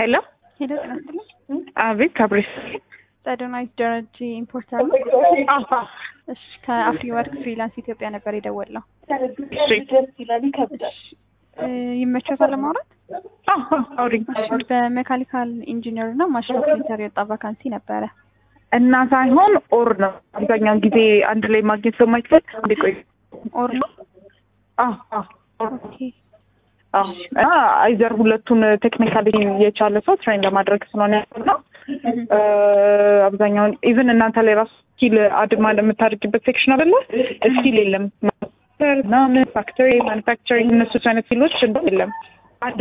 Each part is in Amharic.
ሄሎ ሄሎ ጤና ይስጥልኝ። አቤት አብሬሽ ጸደናዊት ደረጀ ኢምፖርተር ነው። እሺ ከአፍሪ ወርክ ፍሪላንስ ኢትዮጵያ ነበር የደወልነው። እ ይመቾታል ለማውራት? አውሪኝ እሺ በሜካኒካል ኢንጂነር እና ማሽን ኦፕሬተር የወጣ ቫካንሲ ነበረ። እና ሳይሆን ኦር ነው አብዛኛውን ጊዜ አንድ ላይ ማግኘት ስለማይችል እንዴ ቆይ ኦር ነው? አዎ አዎ ኦር ኦኬ አዎ እና አይዘር ሁለቱን ቴክኒካሊ የቻለ ሰው ትሬን ለማድረግ ስለሆነ ያለው አብዛኛውን ኢቭን እናንተ ላይ ራሱ ስኪል አድማ የምታደርግበት ሴክሽን አይደለ ስኪል የለም ምናምን ፋክተሪ ማኑፋክቸሪንግ እነሱ አይነት ፊሎች እንደውም የለም አንድ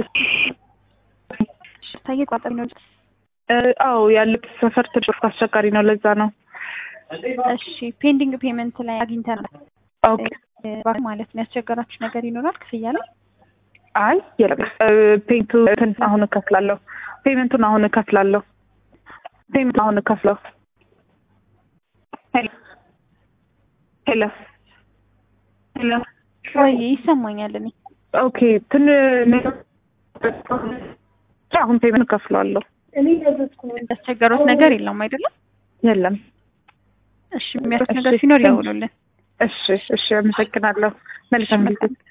ታየ ቋጠሪ ነው። አዎ ያለበት ሰፈር ትንሽ አስቸጋሪ ነው ለዛ ነው እሺ ፔንዲንግ ፔመንት ላይ አግኝተናል ኦኬ እ ማለት ነው። ያስቸገራችሁ ነገር ይኖራል ክፍያ ላይ? አይ የለም ፔንቱ እንትን አሁን እከፍላለሁ ፔመንቱን አሁን እከፍላለሁ ፔመንት አሁን እከፍለው ሄሎ ሄሎ ሄሎ ወይ ይሰማኛል። እኔ ኦኬ ትን አሁን ፔመንት እከፍላለሁ ያስቸገሩት ነገር የለም አይደለም? የለም እሺ የሚያስቸግር ነገር ሲኖር ይደውሉልን። እሺ እሺ አመሰግናለሁ መልካም ጊዜ